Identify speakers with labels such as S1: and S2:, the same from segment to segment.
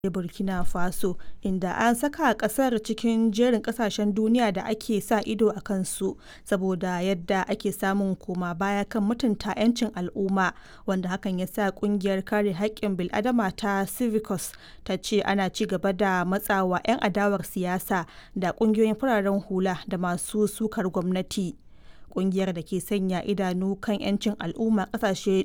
S1: Burkina Faso, inda an saka kasar cikin jerin kasashen duniya da ake sa ido a kansu saboda yadda ake samun koma baya kan mutunta 'yancin al'umma, wanda hakan ya sa kungiyar kare haƙƙin bil'adama ta Civicus ta ce ana ci gaba da matsawa 'yan adawar siyasa da kungiyoyin fararen hula da masu sukar gwamnati. Kungiyar da ke sanya idanu kan 'yancin al'umma kasashe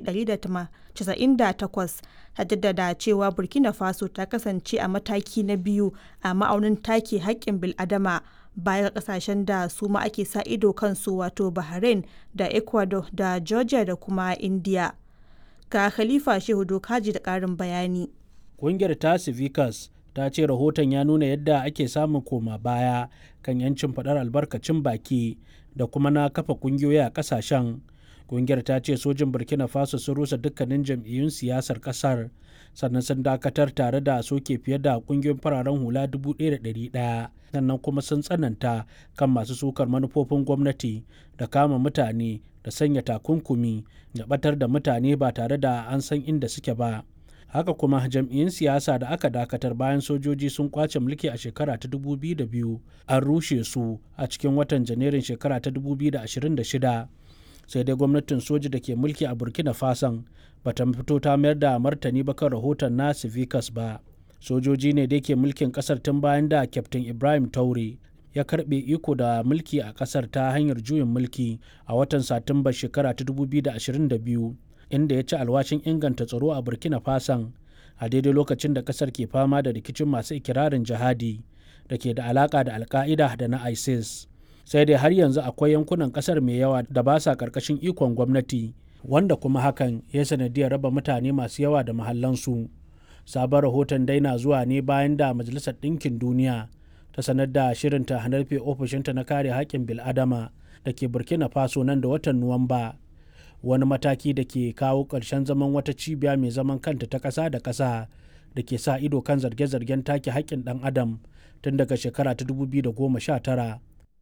S1: 198 ta jaddada cewa Burkina Faso ta kasance a mataki na biyu a ma'aunin take haƙƙin bil'adama baya ga kasashen da su ma ake sa ido kansu wato Bahrain da Ecuador da Georgia da kuma India. Ga Khalifa Shehu Dokaji da ƙarin bayani.
S2: Ƙungiyar ta Civicus ta ce rahoton ya nuna yadda ake samun koma baya kan 'yancin faɗar albarkacin baki da kuma na kafa ƙungiyoyi a ƙasashen. Ƙungiyar ta ce sojin Burkina Faso sun rusa dukkanin jam'iyyun siyasar ƙasar sannan sun dakatar tare da soke fiye da ƙungiyoyin fararen hula 1,100 sannan kuma sun tsananta kan masu sukar manufofin gwamnati da kama mutane da sanya takunkumi da ɓatar da mutane ba tare da an san inda suke ba. haka kuma jam'iyyun siyasa da aka dakatar bayan sojoji sun kwace mulki a shekara ta 2002 an rushe su a cikin watan janairun shekara ta 2026 sai dai gwamnatin soji da ke mulki a burkina fason bata fito ta mayar da martani ba kan rahoton na civicus ba sojoji ne da ke mulkin kasar tun bayan da kyaftin ibrahim taure ya karbe iko da mulki a kasar ta hanyar juyin mulki a watan satumba shekara ta 2022 inda ya ci alwashin inganta tsaro a burkina fason a daidai lokacin da kasar ke fama da rikicin masu ikirarin jihadi da ke da alaka da alka'ida da na isis sai dai har yanzu akwai yankunan kasar mai yawa da ba sa karkashin ikon gwamnati wanda kuma hakan ya sanadiyar raba mutane masu yawa da mahallansu sabon rahoton dai na zuwa ne bayan da majalisar ɗinkin duniya ta sanar da shirinta hanarfe ofishinta na kare haƙƙin bil'adama da ke burkina faso nan da watan nuwamba wani mataki da ke kawo ƙarshen zaman wata cibiya mai zaman kanta ta ƙasa da ƙasa da ke sa ido kan zarge-zargen take haƙƙin ɗan adam tun daga shekara ta 2019.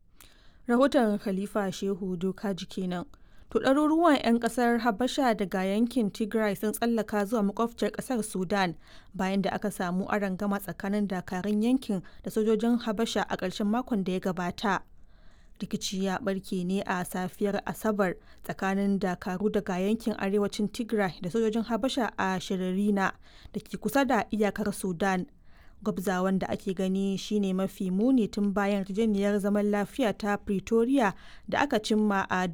S1: Rahoton Khalifa Shehu Dokaji kenan. To ɗaruruwan 'yan ƙasar Habasha daga yankin Tigray sun tsallaka zuwa makwabciyar ƙasar Sudan bayan da aka samu arangama tsakanin dakarun yankin da sojojin Habasha a ƙarshen makon da ya gabata. rikici ya barke ne a safiyar asabar tsakanin dakaru daga yankin arewacin tigray da sojojin habasha a shiririna da ke kusa da iyakar sudan gwabzawan da ake gani shine mafi muni tun bayan yarjejeniyar zaman lafiya ta pretoria da aka cimma a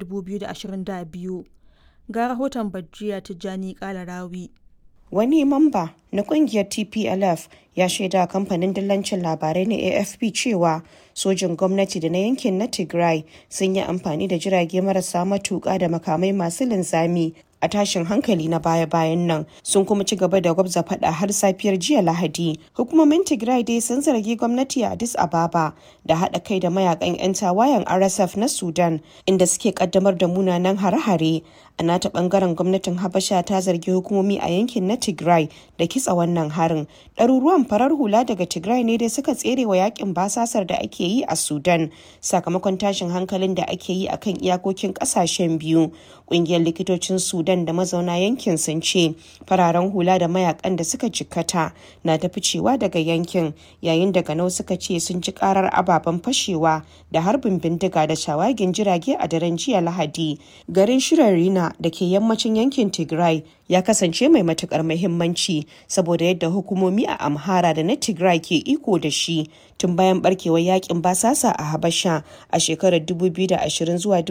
S1: 2022 ga rahoton badriya tijjani kalarawi
S3: wani mamba na kungiyar tplf ya shaida kamfanin dillancin labarai na afp cewa sojin gwamnati da na yankin na tigray sun yi amfani da jirage marasa matuƙa da makamai masu linzami a tashin hankali na baya-bayan nan sun kuma ci gaba da gwabza fada har safiyar jiya lahadi hukumomin tigray dai sun zargi gwamnati a addis ababa da haɗa kai da mayakan 'yan tawayen rsf na sudan inda suke kaddamar da munanan hare-hare a nata bangaren gwamnatin habasha ta zargi hukumomi a yankin na tigray da kitsa wannan harin ɗaruruwan farar hula daga tigray ne dai suka tsere wa yakin basasar da ake yi a sudan sakamakon tashin hankalin da ake yi akan iyakokin ƙasashen biyu ƙungiyar likitocin sudan da mazauna yankin sun ce fararen hula da mayakan da suka jikkata na ta ficewa daga yankin yayin da ganau suka ce sun ji karar ababen fashewa da harbin bindiga da shawagin jirage a daren jiya lahadi garin shirarina da ke yammacin yankin tigray ya kasance mai matukar muhimmanci saboda yadda hukumomi a amhara da na tigray ke iko da shi tun bayan barkewar yakin basasa a habasha a shekarar 2020 zuwa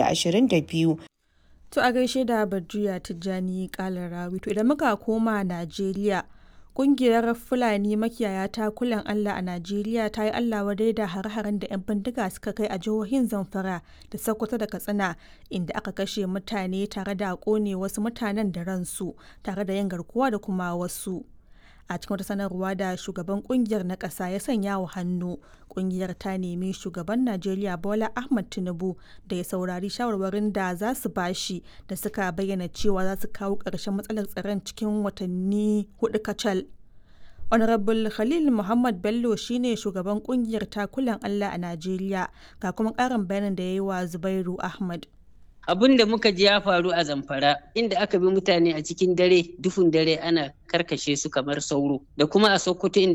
S3: 2022
S1: To a gaishe da Badriya Tijjani Kalarawi. To idan muka koma Najeriya, kungiyar Fulani makiyaya ta kulan Allah a Najeriya ta yi Allah wadai da har-haren da 'yan bindiga suka kai a jihohin Zamfara da Sokoto da Katsina inda aka kashe mutane tare da kone wasu mutanen da ransu tare da yin garkuwa da kuma wasu. a cikin wata sanarwa da shugaban kungiyar na ƙasa ya sanya wa hannu kungiyar ta nemi shugaban najeriya bola ahmad tinubu da ya saurari shawarwarin da za su bashi da suka bayyana cewa za su kawo ƙarshen matsalar tsaron cikin watanni hudu kacal honorable khalil muhammad bello shine shugaban kungiyar takulan allah a najeriya ga kuma ƙarin bayanin da ya yi wa zubairu ahmad
S4: abin da muka ji ya faru a zamfara inda aka bi mutane a cikin dare duhun dare ana karkashe su kamar sauro da kuma a sokoto inda